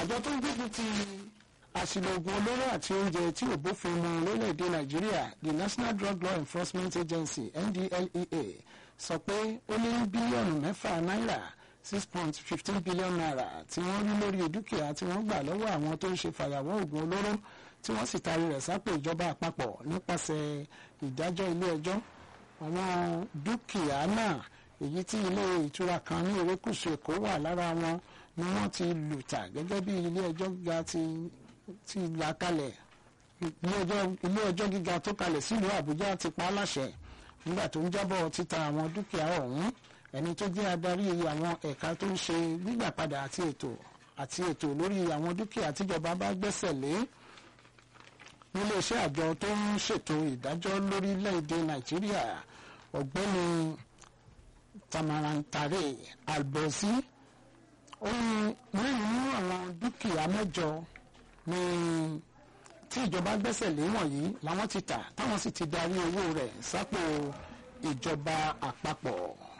àjọ tó ń gbógun ti àṣìlò oògùn olóró àti oúnjẹ tí ò bófin mu lórílẹ̀‐èdè nàìjíríà the national drug law enforcement agency ndlea sọ pé ó ní bílíọ̀nù mẹ́fà náírà six point fifteen billion naira tí wọ́n rí lórí dúkìá tí wọ́n gbà lọ́wọ́ àwọn tó ń ṣe fàyàwọ́ oògùn olóró tí wọ́n sì taari rẹ̀ sápò ìjọba àpapọ̀ nípasẹ̀ ìdájọ́ ilé ẹjọ́ àwọn dúkìá náà èyí tí ilé ìtura kan ní erékùṣù èkó wà lára wọn ni wọ́n ti lù tà gẹ́gẹ́ bí ilé ẹjọ́ gíga ti ti là kalẹ̀ ilé ẹjọ́ gíga tó kalẹ̀ sílùú àbújá ti pa á láṣẹ nígbà tó ń jábọ̀ títa àwọn dúkìá ọ̀hún ẹni tó jẹ́ adarí àwọn ẹ̀ka tó ń ṣe gbígbà padà àti ètò àti ètò lórí àwọn dúkìá tíjọba bá gbẹ́sẹ̀ lé níléeṣẹ́ àjọ tó ń ṣètò ìdájọ́ lórílẹ̀‐èdè nàìjíríà ọ̀gbẹ́ni tamarantare albosi ó ní mẹ́rin nínú àwọn dúkìá mẹ́jọ ní tí ìjọba gbẹ́sẹ̀ lé wọ̀nyí làwọn ti tà táwọn sì ti darí owó rẹ̀ sápò ìjọba àpapọ̀.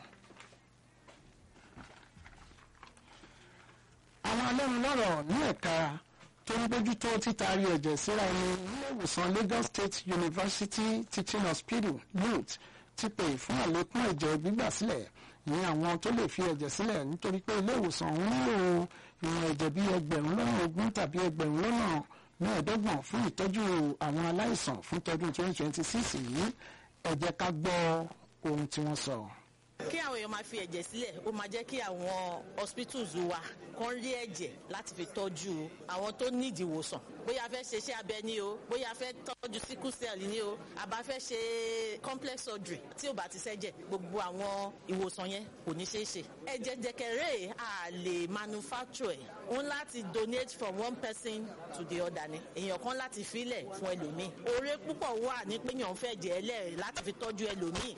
àwọn alẹ́nulọ́rọ̀ ní ẹ̀ka tó ń bójútó títaari ẹ̀jẹ̀ síra ẹni nílé ìwòsàn Lagos State University Teaching Hospital NUT ti pè fún àlékún ẹ̀jẹ̀ gbígbà sílẹ̀ ní àwọn tó lè fi ẹ̀jẹ̀ sílẹ̀ nítorí pé ilé ìwòsàn ọ̀hún nílò ìwọ̀n ẹ̀jẹ̀ bíi ẹgbẹ̀rún lọ́nà ogún tàbí ẹgbẹ̀rún lọ́nà mẹ́ẹ̀ẹ́dọ́gbọ̀n fún ìtọ́jú àwọn aláìsàn fún tọdún 2026 yìí ẹ jẹ́ ká gbọ́ ohun tí wọ́n sọ. kí àwọn èèyàn máa fi ẹ̀jẹ̀ sílẹ̀ ó máa jẹ́ kí àwọn hospitals wa kàn rí ẹ̀jẹ̀ láti fi tọ́jú àwọn tó nídìí ìwòsàn bóyá a fẹ́ ṣe iṣẹ́ abẹ ni o bóyá a fẹ́ tọ́jú sickle cell ni o àbá fẹ́ ṣe complex surgery tí ò bá ti ṣẹ́jẹ̀ gbogbo àwọn ìwòsàn yẹn kò ní ṣeé ṣe. ẹ̀jẹ̀ jẹ̀kẹ̀rẹ̀ a lè manufacture ẹ̀ òun láti donate from one person to the other ni èèyàn kan láti filẹ̀ fún ẹlòmíì oore púpọ̀ wà ní pé èèyàn fẹ́ jẹ́ ẹlẹ́rìí láti fi tọ́jú ẹlòmíì.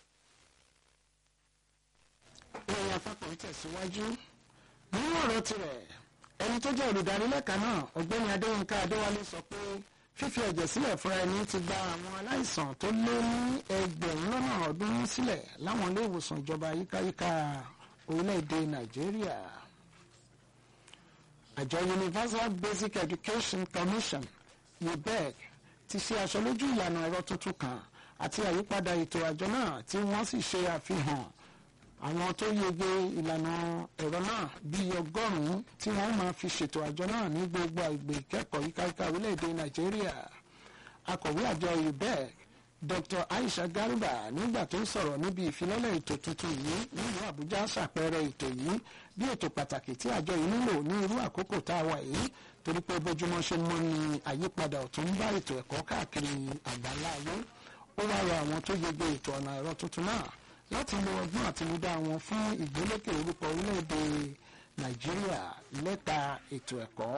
ìròyìn àpapọ̀ tẹ̀síwájú nínú ọ̀rọ̀ tirẹ̀ ẹni tó jẹ́ olùdarí lẹ́ka náà ọ̀gbẹ́ni adéyínká adéwálé sọ pé fífi ẹ̀jẹ̀ sílẹ̀ fúnra ẹni ti gba àwọn aláìsàn tó lé ní ẹgbẹ̀rún lọ́nà ọdún sílẹ̀ láwọn ilé ìwòsàn ìjọba yíkáyíká orílẹ̀-èdè nàìjíríà àjọ universal basic education commission ubec ti ṣe aṣọ lójú ìlànà ẹ̀rọ tuntun kan àti àyípadà ètò àjọ náà tí wọ́n sì ṣe àfihàn àwọn tó yege ìlànà ẹ̀rọ náà bíi ọgọ́rùn-ún tí wọ́n máa fi ṣètò àjọ náà ní gbogbo àgbè ìkẹ́kọ̀ọ́ yíkáyíká orílẹ̀-èdè nàìjíríà akọ̀wé àjọ ubec dr aisha garba nígbà tó ń sọ̀rọ̀ níbi ìfilọ́lẹ̀ ètò tuntun yìí nílùú àbújá ṣàpẹẹrẹ ètò yìí bí ètò pàtàkì tí àjọ yìí nílò ní irú àkókò tá a wà yìí torí pé bójúmọ́ ṣe mọ́ ni àyípadà ọ̀tún ń bá ètò ẹ̀kọ́ káàkiri àgbáńlá ayé ó wá rọ àwọn tó yege ètò ọ̀nà ẹ̀rọ tuntun náà láti lo ọgbọ́n àtinúdá wọn fún ìgbélékè orúkọ orílẹ̀-èdè nàìjíríà lẹ́ka ètò ẹ̀kọ́.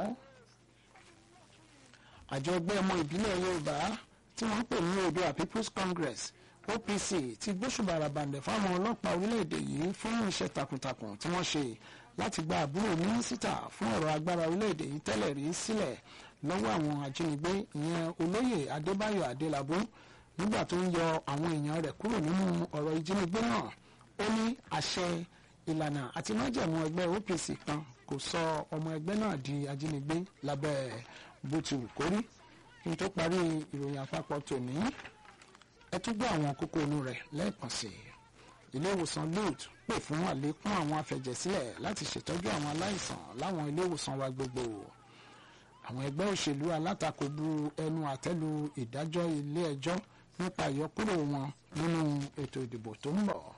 àjọ ẹgbẹ́ ọmọ ìbílẹ̀ yorùbá tí wọ́n pè ní oòduà people's congress opc ti gbóṣùbà àràbàǹdẹ̀ fáwọn ọlọ́pàá orílẹ̀-èdè yìí fún iṣẹ́ takuntakun tí wọ́n ṣe láti gba àbúrò mínísítà fún ọ̀rọ̀ agbára orílẹ̀-èdè yìí tẹ́lẹ̀ rí sílẹ̀ lọ́wọ́ àwọn ajínigbé ìyẹn olóyè adébáyọ̀ adélabú nígbà tó ń yọ àwọn èèyàn rẹ̀ kúrò nínú ọ̀rọ̀ ìjínigbé náà ó ní àṣẹ ìlànà àti májẹ̀mú ẹgbẹ́ OPC kan kò sọ ọmọ ẹgbẹ́ náà di ajínigbé lábẹ́ bó ti wù kórí kí n tó parí ìròyìn àpapọ̀ tòní ẹ tún gbọ́ àwọn kókó inú rẹ̀ lẹ́ẹ̀kan sí i ilé ìwòsàn lut pè fún àlékún àwọn afẹ̀jẹ̀sílẹ̀ láti ṣètọ́jú àwọn aláìsàn láwọn ilé ìwòsàn wa gbogbo àwọn ẹgbẹ́ òṣèlú alátakò bu ẹnu àtẹ́lu ìdájọ́ ilé ẹjọ́ nípa ìyọkúrò wọn nínú ètò ìdìbò tó ń bọ̀.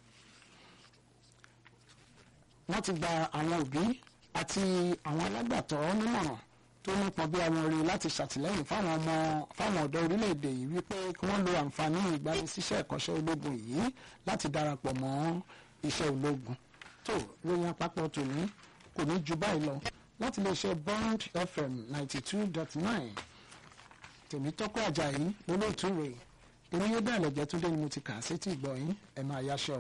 wọ́n ti gba àwọn òbí àti àwọn alágbàtọ́ nímọ̀ràn tó nípọn bí àwọn rí láti ṣàtìlẹ́yìn fáwọn ọmọ fáwọn ọ̀dọ́ orílẹ̀-èdè yìí wípé kí wọ́n lo àǹfààní ìgbanisíṣẹ́ ẹ̀kọ́ṣẹ́ ológun yìí láti darapọ̀ mọ́ iṣẹ́ ológun. tó lóyún àpapọ̀ tòní kò ní ju báyìí lọ láti lè ṣe bond fm ninety two dot nine tèmítọ́kọ̀ àjàyí lólóòtú rèé èmi yóò bẹ́ẹ̀ lẹ́jẹ́ tó dé ni mo ti kà á sétí ìgbọ̀yìn ẹ̀ máa yáṣọ.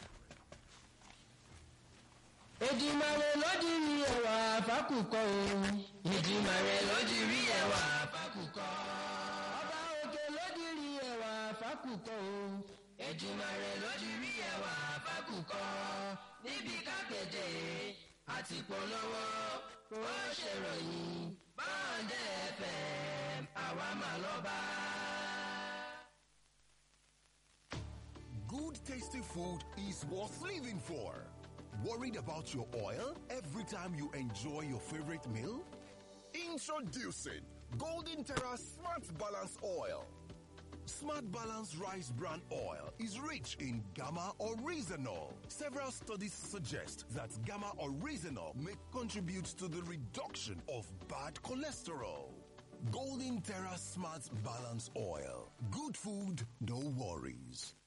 Èdìmàrè lódì rí ẹwà àfákùkọ o. Èdìmàrè lódì rí ẹwà àfákùkọ. Ọba òkè lódì rí ẹwà àfákùkọ o. Èdìmàrè lódì rí ẹwà àfákùkọ. Níbi kápẹ́tẹ̀ àti polówó kó ṣèròyìn báńdẹ̀ fm àwa mà lọ́ba. Good tasty food is worth living for. Worried about your oil every time you enjoy your favorite meal? Introducing Golden Terra Smart Balance Oil. Smart Balance Rice Bran Oil is rich in gamma oryzanol. Several studies suggest that gamma oryzanol may contribute to the reduction of bad cholesterol. Golden Terra Smart Balance Oil. Good food, no worries.